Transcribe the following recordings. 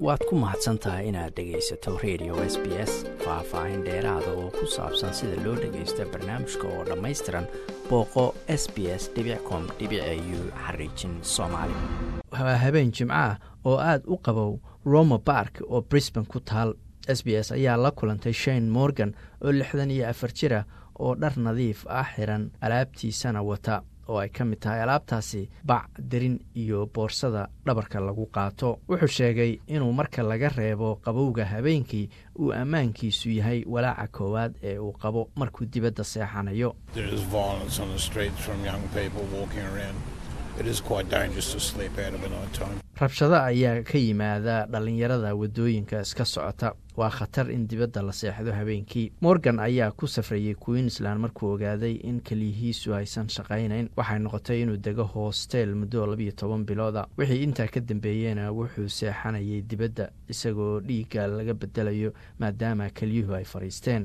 waad ku mahadsan tahay inaad dhegaysato radio s b s faah-faahin dheeraada oo ku saabsan sida loo dhagaysto barnaamijka oo dhammaystiran booqo s b s com u xariijin soomaali waa habeen jimcaah oo aad u qabow roma bark oo brisban ku taal s b s ayaa la kulantay shane morgan oo lixdan iyo afar jira oo dhar nadiif ah xiran alaabtiisana wata oo ay ka mid tahay alaabtaasi bac derin iyo boorsada dhabarka lagu qaato wuxuu sheegay inuu marka laga reebo qabowga habeenkii uu ammaankiisu yahay walaaca koowaad ee uu qabo markuu dibadda seexanayo rabshado ayaa ka yimaada dhallinyarada waddooyinka iska socota waa khatar in dibadda la seexdo habeenkii morgan ayaa ku safrayey queensland markuu ogaaday in keliyihiisu aysan shaqaynayn waxay noqotay inuu dego hoosteel muddo labiyo toban bilooda wixii intaa ka dambeeyena wuxuu seexanayay dibadda isagoo dhiigga laga bedelayo maadaama keliyuhu ay fadhiisteen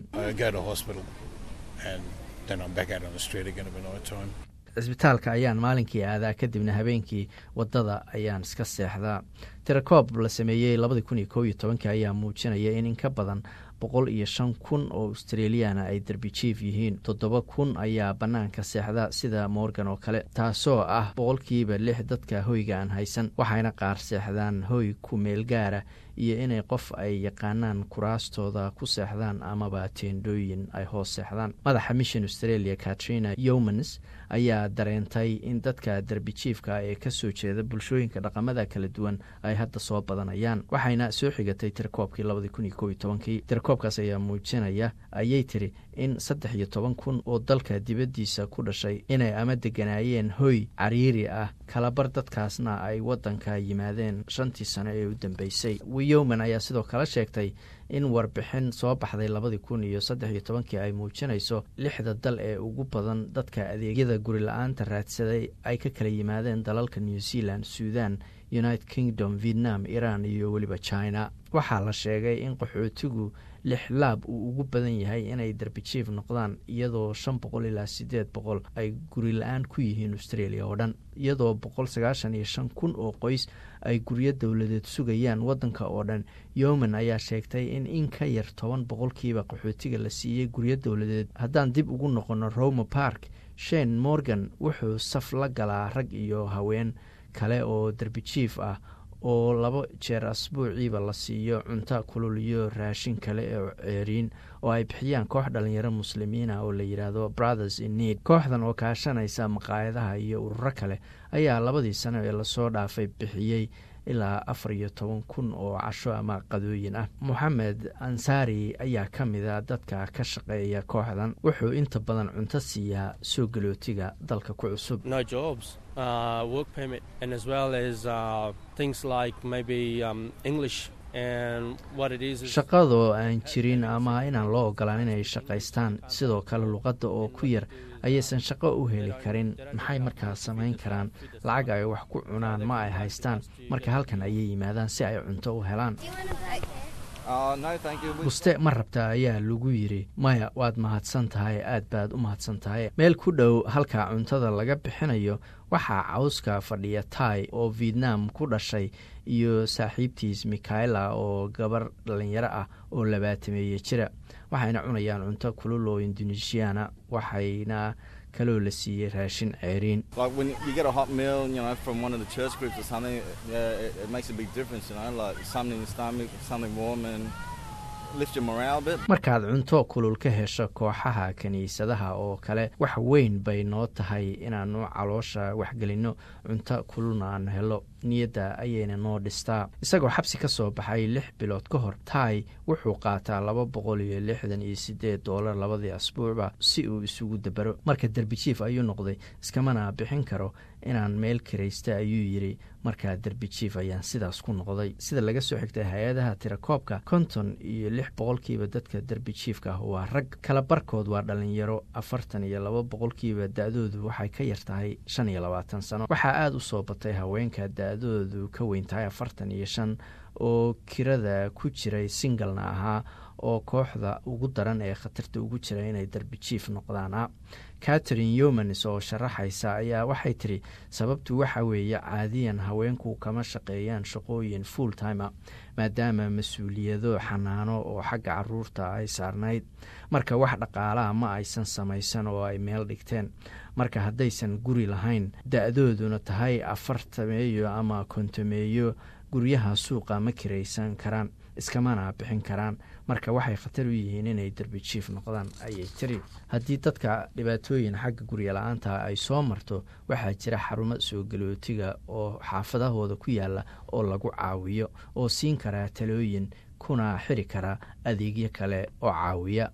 cisbitaalka ayaan maalinkii aadaa kadibna habeenkii waddada ayaan iska seexdaa tirakoob la sameeyey labadii kun iyo kow iyo tobankii ayaa muujinaya in in ka badan boqol iyo shan kun oo australiyaana ay derbi jief yihiin toddoba kun ayaa bannaanka seexda sida morgan oo kale taasoo ah boqolkiiba lix dadka hoyga aan haysan waxayna qaar seexdaan hoy ku meel gaara iyo inay qof ay yaqaanaan kuraastooda ku seexdaan amaba teendhooyin ay hoos seexdaan madaxa mission australia katrina yomans ayaa dareentay in dadka derbi jiefka ee kasoo jeeda bulshooyinka dhaqamada kala duwan ay hadda soo badanayaan waxayna soo xigatay tirakoobkii labadii kun iyo kow iyo tobankii tirakoobkaas ayaa muujinaya ayay tiri in saddex iyo toban kun oo dalka dibaddiisa ku dhashay inay ama deganaayeen hoy cariiri ah kalabar dadkaasna ay waddanka yimaadeen shantii sano ee u dambeysay wiyowman ayaa sidoo kale sheegtay in warbixin soo baxday labadii kun iyo saddex iyo tobankii ay muujinayso lixda dal ee ugu badan dadka adeegyada guri la-aanta raadsaday ay ka kala yimaadeen dalalka new zealand suudan united kingdom vietnam iran iyo weliba china waxaa la sheegay in qaxootigu lix laab uu ugu badan yahay inay derbijief noqdaan iyadoo shan boqol ilaa siddeed boqol ay guri la-aan ku yihiin australia oo dhan iyadoo boqol sagaashan iyo shan kun oo qoys ay guryo dowladeed sugayaan waddanka oo dhan yoman ayaa sheegtay in in ka yar toban boqolkiiba qaxootiga la siiyey guryo dowladeed haddaan dib ugu noqono roma park shane morgan wuxuu saf la galaa rag iyo haween kale oo derbijief ah oo laba jeer asbuuciiba la siiyo cunto kulul iyo raashin kale oo ceeriin oo ay bixiyaan koox dhalinyaro muslimiina oo la yidhaahdo brothers in need kooxdan oo kaashanaysa maqaayadaha iyo ururo kale ayaa labadii sano ee lasoo dhaafay bixiyey ilaa afar iyo toban kun oo casho ama qadooyin ah moxamed ansaari ayaa ka mida dadka ka shaqeeya kooxdan wuxuu inta badan cunto siiyaa soo galootiga dalka ku cusub shaqadoo aan jirin ama inaan loo ogolaan inay shaqaystaan sidoo kale luqadda oo ku yar ayaysan shaqo u heli karin maxay markaa samayn karaan lacag ay wax ku cunaan ma ay haystaan marka halkan ayay yimaadaan si ay cunto u helaan buste ma rabta ayaa lagu yidhi maya waad mahadsan tahay aad baad u mahadsan tahay meel ku dhow halka cuntada laga bixinayo waxaa cawska fadhiya tai oo vietnam ku dhashay iyo saaxiibtiis mikhaela oo gabar dhalinyaro ah oo labaatameeye jira waxayna cunayaan cunto kulul oo indonesiana waxayna kaloo la siiyey raashin ceeriin markaad cunto kulul ka hesho kooxaha kiniisadaha oo kale wax weyn bay noo tahay inaannu caloosha waxgelinno cunto kululna aan helo niyadda ayayna noo dhistaa isagoo xabsi ka soo baxay lix bilood ka hor tai wuxuu qaataa laba boqol iyo lixdan iyo siddeed doolar labadii asbuucba si uu isugu dabaro marka derbijief ayuu noqday iskamana bixin karo inaan meel kiraysta ayuu yidhi markaa derbijief ayaan sidaas ku noqday sida laga soo xigtay hay-adaha tirakoobka konton iyo lix boqolkiiba dadka derbijiefka ah waa rag kala barkood waa dhalinyaro afartan iyo laba boqolkiiba da-doodu waxay ka yar tahay shan iyo labaatan sano waxaa aada u soo batay haweenka da-doodu ka weyn tahay afartan iyo shan oo kirada ku jiray singalna ahaa oo kooxda ugu daran ee khatarta ugu jira inay darbijiif noqdaana catherine yomans oo sharaxaysa ayaa waxay tiri sababtu waxa weeye caadiyan haweenku kama shaqeeyaan shaqooyin full timer maadaama mas-uuliyado xanaano oo xagga caruurta ay saarnayd marka wax dhaqaalaha ma aysan samaysan oo ay meel dhigteen marka haddaysan guri lahayn da-dooduna tahay afartameeyo ama kontomeeyo guryaha suuqa ma kiraysan karaan iskamana bixin karaan marka waxay khatar u yihiin inay derbijiif noqdaan ayay tiri haddii dadka dhibaatooyin xagga gurya la-aanta ay soo marto waxaa jira xarumo soo galootiga oo xaafadahooda ku yaala oo lagu caawiyo oo siin karaa talooyin kuna xiri kara adeegyo kale oo caawiya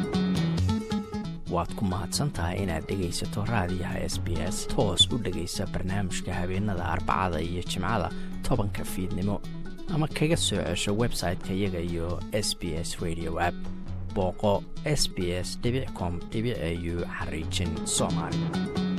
waad ku mahadsantahay inaad dhegaysato raadiyaha s b s toos u dhegaysa barnaamijka habeenada arbacada iyo jimcada tobanka fiidnimo ama kaga soo cesho website-ka iyaga iyo s b s radio app booqo s b s com au xariijin soomaali